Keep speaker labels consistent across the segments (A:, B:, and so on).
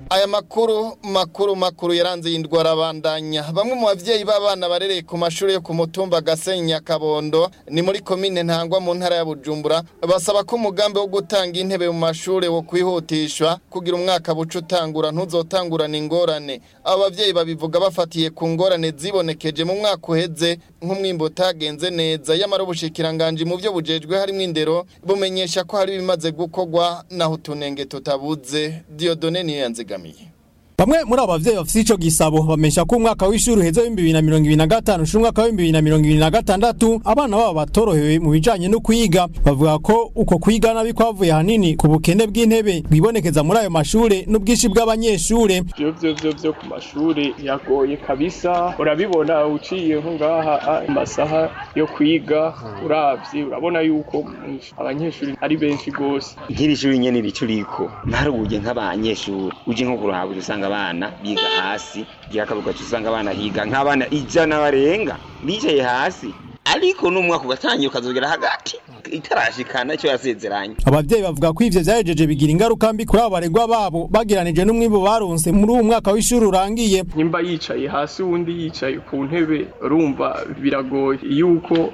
A: aya makuru makuru makuru yaranze iyi ndwara abandanya bamwe mu bavyeyi b'abana barereye ku mashuri yo ku mutumba Gasenya Kabondo ni muri komine Ntangwa mu ntara ya Bujumbura basaba ko umugambi wo gutanga intebe mu mashuri wo kwihutishwa kugira umwaka buca utangura ntuzotangurana ingorane abo bavyeyi babivuga bafatiye ku ngorane zibonekeje mu mwaka uheze nk'umwimbo utagenze neza yamara ubushikiranganje mu byo bujejwe harimo indero bumenyesha ko hari bimaze gukorwa naho utunenge tutabuze Diodone niyo yanzigamiye
B: Bamwe muri abo bavyeyi bafite ico gisabo bamesha ko umwaka w'ishuri uheze w'ibihumbi bibiri na mirongo ibiri na gatanu ushira umwaka w'ibihumbi bibiri na mirongo ibiri na gatandatu abana babo batorohewe mu bijanye no kwiga bavuga ko uko kwiga nabi kwavuye hanini ku bukene bw'intebe bwibonekeza muri ayo mashure n'ubwinshi bw'abanyeshure
C: vyo vyo vyo vyo ku mashuri yagoye kabisa urabibona uciye nko ngaha amasaha yo kwiga uravye urabona yuko abanyeshuri ari benshi gose
D: nk'iri shuri nyene rico riko ntarubuye nk'abanyeshuri uje nko kuruhabura usanga abana biga hasi ryakabuga usanga abana higa nk'abana ijana barenga bicaye hasi ariko n'umwaka ugatangira ukazogera hagati itarashikana icyo yasezeranye
B: abavyeyi bavuga ko ivyo vyahejeje bigira ingaruka mbi kuri abo baregwa babo bagiranije n'umwimbu baronse muri uwo mwaka w'ishuri urangiye
C: nimba yicaye hasi uwundi yicaye ku ntebe urumva biragoye yuko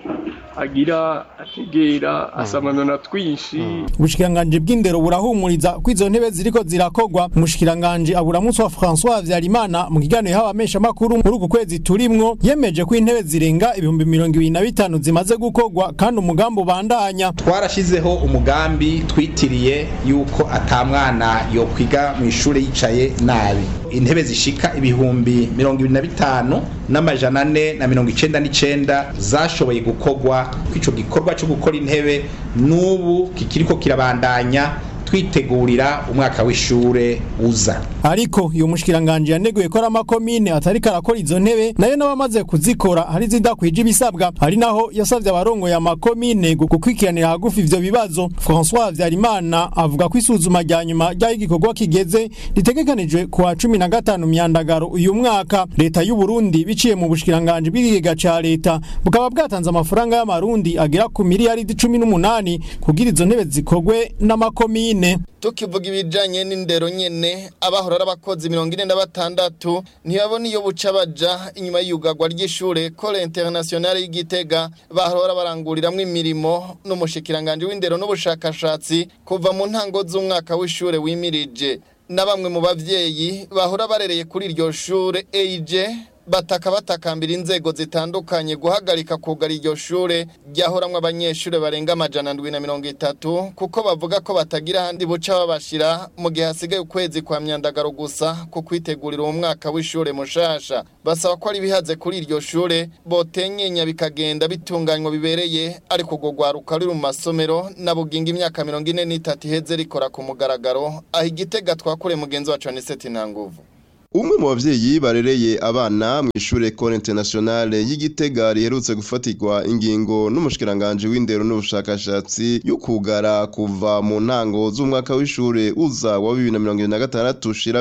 C: agira ategera asamanona twinshi
B: ubushikiranganje bw'indero burahumuriza ko izo ntebe ziriko zirakogwa umushikiranganje aburamutsi wa François Habyarimana mu kiganiro y'abamesha makuru muri uku kwezi turimwo yemeje ko intebe zirenga ibihumbi mirongo ibiri na bitanu zimaze gukogwa kandi umugambi ubandanya
E: twarashizeho umugambi twitiriye yuko atamwana yo kwiga mu ishuri yicaye nabi intebe zishika ibihumbi mirongo ibiri na bitanu n'amajana ane na mirongo icenda n'icenda zashoboye gukogwa kw'ico gikorwa co gukora intebe n'ubu kikiriko kirabandanya twitegurira umwaka w'ishure uza
B: ariko iyo mushikiranganje yaneguye ko ari amakomine atari karakora izo ntebe nayo n'abamaze kuzikora hari zidakwije ibisabwa hari naho yasavye abarongoye amakomine gukwikiranira hagufi ivyo bibazo François Habyarimana avuga ko isuzuma rya nyuma ry'aho igikorwa kigeze ritegekanijwe ku wa cumi na gatanu myandagaro uyu mwaka leta y'u Burundi biciye mu bushikiranganje bw'ikigega ca leta bukaba bwatanze amafaranga y'amarundi agera ku miliyaridi cumi n'umunani kugira izo ntebe zikorwe n'amakomine
A: tukivuga ibijanye n'indero nyene abahora ari abakozi mirongo ine na batandatu ntibabona iyo buca baja inyuma y'iyugagwa ry'ishure kole internationale y'igitega bahora baranguriramwo imirimo n'umushikiranganje w'indero n'ubushakashatsi kuva mu ntango z'umwaka w'ishure wimirije na bamwe mu bavyeyi bahora barereye kuri iryo shure eije bataka batakambira inzego zitandukanye guhagarika kugara iryo shure ryahoramwo abanyeshure barenga amajana ndwi na mirongo itatu kuko bavuga ko batagira ahandi buca babashira mu gihe hasigaye ukwezi kwa myandagaro gusa ku kwitegurira uwo mwaka w'ishure mushasha basaba ko ari bihaze kuri iryo shure botenyenya bikagenda bitunganywa bibereye ariko urwo rwaruka ruri mu masomero na buginga imyaka mirongo ine n'itatu iheze rikora ku mugaragaro aho igitega twakure mugenzi wacu aniseti ntanguvu
F: umwe mu bavyeyi barereye abana mu ishure Ecole Internationale y'Igitega riherutse gufatirwa ingingo n'umushikiranganje w'indero n'ubushakashatsi yo kugara kuva mu ntango z'umwaka w'ishure uza wa 2026 ushira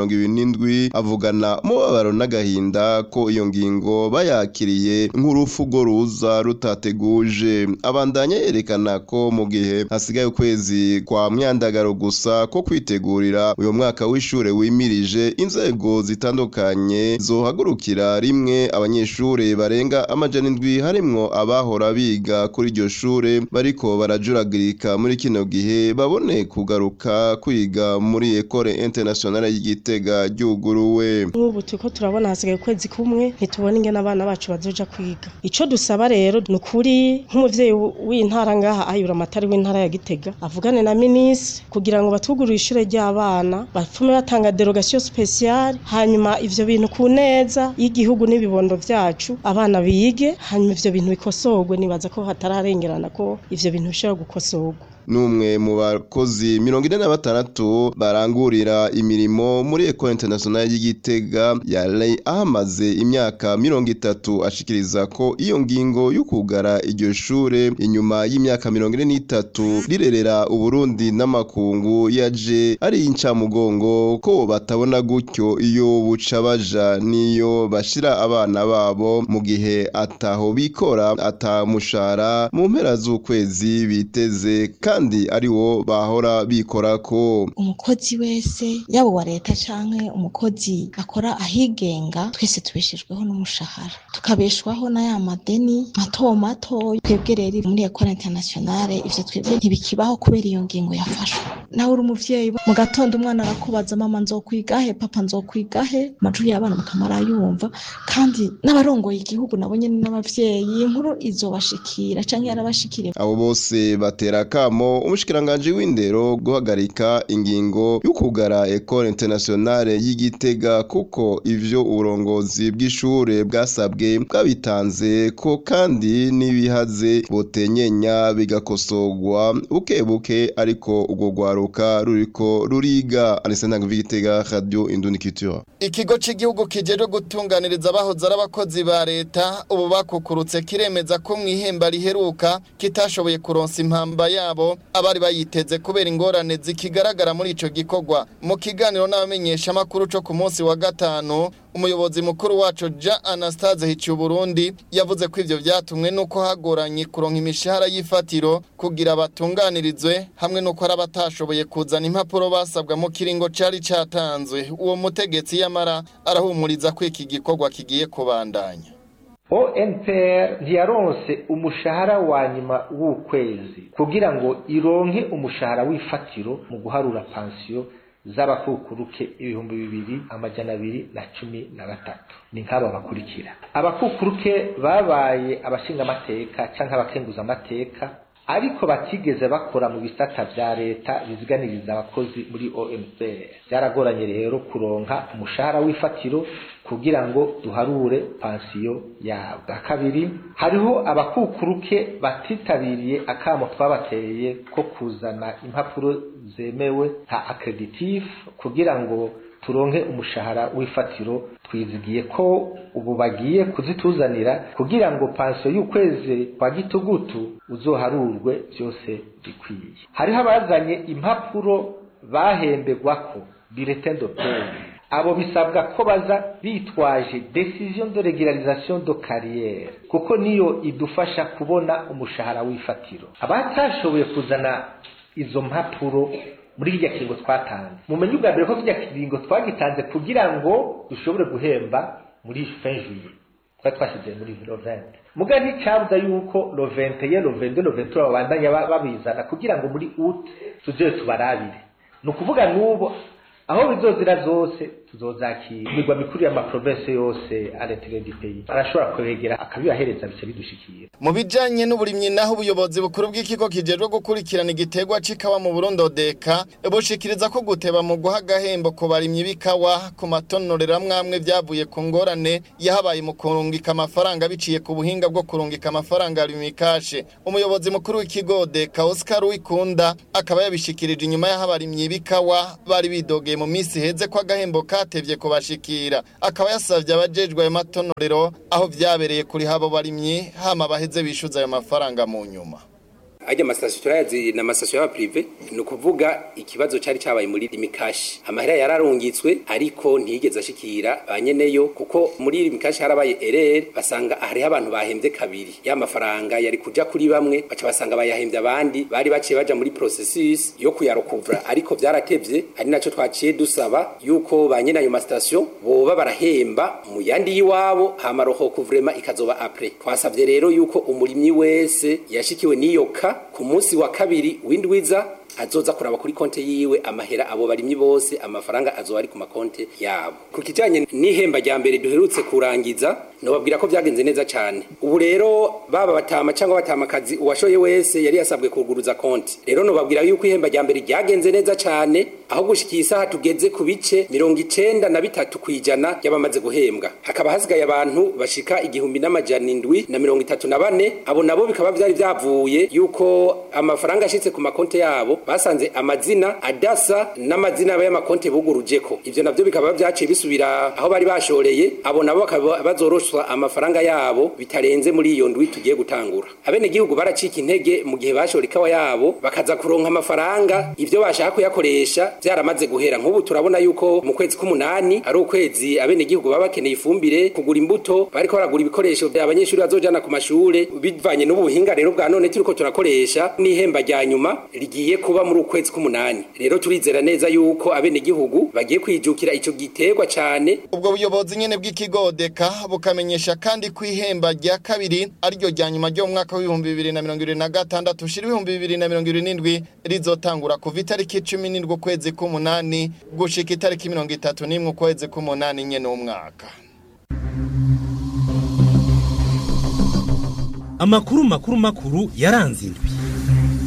F: 2027 avugana umubabaro n'agahinda ko iyo ngingo bayakiriye nk'urufugo ruza rutateguje abandanya yerekana ko mu gihe hasigaye ukwezi kwa myandagaro gusa ko kwitegurira uyo mwaka w'ishure wimirije inzego inzego zitandukanye zohagurukira rimwe abanyeshure barenga amajana indwi harimwo abahora biga kuri iryo shure bariko barajuragirika muri kino gihe babone kugaruka kwiga muri Ecole Internationale y'Igitega ryuguruwe
G: nk'ubu turiko turabona hasigaye ukwezi kumwe ntitubona ingene abana bacu bazoja kwiga ico dusaba rero ni ukuri nk'umuvyeyi w'intara ngaha ayura amatari w'intara ya Gitega avugane na minisitiri kugira ngo batugurire ishure ry'abana bapfume batanga derogation speciale hanyuma ivyo bintu ku neza y'igihugu n'ibibondo vyacu abana bige hanyuma ivyo bintu bikosorwe nibaza ko hatararengerana ko ivyo bintu bishobora gukosorwa
F: numwe mu bakozi mirongo ine na batandatu barangurira imirimo muri Ecole Internationale y'Igitega yari ahamaze imyaka mirongo itatu ashikiriza ko iyo ngingo y'ukugara iryo shure inyuma y'imyaka mirongo ine n'itatu rirerera Uburundi n'amakungu yaje ari incamugongo ko batabona gutyo iyo buca baja niyo bashira abana babo mu gihe ataho bikora atamushara mu mpera z'ukwezi biteze kandi ari wo bahora bikorako
H: umukozi wese yaba uwa leta canke umukozi akora ahigenga twese tubeshejweho n'umushahara tukabeshwaho na ya madeni mato mato twebwe rero muri ekole internationale ivyo twebwe ntibikibaho kubera iyo ngingo yafashwe nawe uri umuvyeyi mu gatondo umwana arakubaza mama nzokwigahe papa nzokwigahe amajwi y'abana mukamara yumva kandi n'abarongoye igihugu nabo nyene n'abavyeyi inkuru izobashikira canke yarabashikiriye
F: abo bose batera kamo umushikiranganje w'indero guhagarika ingingo y'ukugara Ecole Internationale y'Igitega kuko ivyo uburongozi bw'ishure bwasabwe bwabitanze ko kandi n'ibihaze botenyenya bigakosorwa buke buke ariko urwo rwaruka ruriko ruriga Alessandra Ngvigitega Radio Indunikitura
A: Ikigo c'igihugu kijejwe gutunganiriza abahoze ari abakozi ba leta ubu bakukurutse kiremeza ko mu ihemba riheruka kitashoboye kuronsa impamba yabo abari bayiteze kubera ingorane zikigaragara muri ico gikorwa mu kiganiro n'abamenyesha amakuru co ku munsi wa gatanu umuyobozi mukuru wacu Ja Anastase Hicu Burundi yavuze ko ivyo vyatumwe nuko hagoranye kuronka imishahara y'ifatiro kugira batunganirizwe hamwe nuko ari abatashoboye kuzana impapuro basabwa mu kiringo cari catanzwe uwo mutegetsi yamara arahumuriza ko iki gikorwa kigiye kubandanya
I: ONPR ntiyaronse umushahara wa nyuma w'ukwezi kugira ngo ironke umushahara w'ifatiro mu guharura pansiyo z'abakukuruke ibihumbi bibiri amajana abiri na cumi na gatatu ni nk'aba bakurikira abakukuruke babaye abashingamateka canke abakenguza amateka ariko batigeze bakora mu bisata vya leta biziganiriza abakozi muri OMPR byaragoranye rero kuronka umushahara w'ifatiro kugira ngo duharure pansiyo yabo kabiri hariho abakukuruke batitabiriye akamo twabateye ko kuzana impapuro zemewe nka accreditif kugira ngo turonke umushahara w'ifatiro twizigiye ko ubu bagiye kuzituzanira kugira ngo pansiyo y'ukwezi kwa gitugutu uzoharurwe byose bikwiye hariho abazanye impapuro bahembegwako bulletin de paie abo bisabwa ko baza bitwaje decision de regularisation de carrière kuko niyo idufasha kubona umushahara w'ifatiro abatashoboye kuzana izo mpapuro muri kirya kiringo twatanze mumenye ubwa mbere ko kirya kiringo twagitanze kugira ngo dushobore guhemba muri fin juillet twari twashyize muri lo 20 muga nticyabuza yuko lo 21 lo 22 lo 23 babandanya babizana kugira ngo muri août tuzoye tubarabire ni ukuvuga n'ubu aho bizozira zose tuzozakira imigwa mikuru y'amaprovinsi yose aretire du pays arashobora kwegera akabibahereza bice bidushikira
A: mu bijanye n'uburimyi naho ubuyobozi bukuru bw'ikigo kijejwe gukurikirana igiterwa c'ikawa mu Burundi odeka bushikiriza ko guteba mu guha agahembo ku barimyi b'ikawa ku matonorera mwamwe vyavuye ku ngorane yahabaye mu kurungika amafaranga biciye ku buhinga bwo kurungika amafaranga rimikashe umuyobozi mukuru w'ikigo odeka Oscar Wikunda akaba yabishikirije inyuma y'aho abarimyi b'ikawa bari bidogeye mu minsi heze ko agahembo katevye kubashikira akaba yasavye abajejwe ayo matonorero aho vyabereye kuri habo barimyi hama baheze bishuza ayo mafaranga mu nyuma
J: ajya amasitasiyo turayazi ni amasitasiyo y'abapirive ni ukuvuga ikibazo cyari cyabaye muri rimikashi amahera yararungitswe ariko ntiyigeze ashikira ba nyeneyo kuko muri rimikashi harabaye erere basanga hariho abantu bahembye kabiri ya mafaranga yari kuja kuri bamwe baca basanga bayahembye abandi bari baciye baja muri processus yo kuyarukuvura ariko vyaratevye ari naco twaciye dusaba yuko ba nyene ayo masitasiyo boba barahemba mu yandi y'iwabo hama roho kuvrema ikazoba apre twasavye rero yuko umurimyi wese yashikiwe n'iyo ka ku munsi wa kabiri windwiza azoza kuraba kuri konte yiwe amahera abo barimyi bose amafaranga azoba ari ku makonte yabo ku kijanye n'ihemba rya mbere duherutse kurangiza nobabwira ko vyagenze neza cyane ubu rero baba batama cyangwa batamakazi uwashoye wese yari yasabwe kuguruza konti rero nobabwira yuko ihemba rya mbere ryagenze neza cyane aho gushikiye isaha tugeze ku bice mirongo icenda na bitatu kwijana y'abamaze guhembwa hakaba hasigaye abantu bashika igihumbi n'amajana indwi na mirongo itatu na bane abo nabo bikaba vyari vyavuye yuko amafaranga ashitse ku makonte yabo basanze amazina adasa n'amazina y'amakonte bugurujeko ivyo navyo bikaba vyaciye bisubira aho bari bashoreye abo nabo bakaba bazoroshwa amafaranga yabo bitarenze muri iyo ndwi tugiye gutangura abene gihugu baracika intege mu gihe bashora ikawa yabo bakaza kuronka amafaranga ivyo bashaka kuyakoresha byaramaze guhera nk'ubu turabona yuko mu kwezi k'umunani ari ukwezi abenegihugu baba bakeneye ifumbire kugura imbuto bariko baragura ibikoresho abanyeshuri bazojana ku mashure bivanye n'ubuhinga rero bwa none turiko turakoresha n'ihemba rya nyuma rigiye kuba muri ukwezi k'umunani rero turizera neza yuko abenegihugu bagiye kwijukira ico giterwa cane
A: ubwo buyobozi nyene bw'ikigodeka bukamenyesha kandi ko ihemba rya kabiri ariryo rya nyuma ryo mu mwaka w'ibihumbi bibiri na mirongo ibiri na gatandatu ushira ibihumbi bibiri na mirongo ibiri n'indwi rizotangura kuva itariki cumi n'indwi ukwezi k'umunani gushika itariki mirongo itatu n'imwe ukwezi k'umunani nyene w'umwaka
K: amakuru makuru makuru yaranze indwi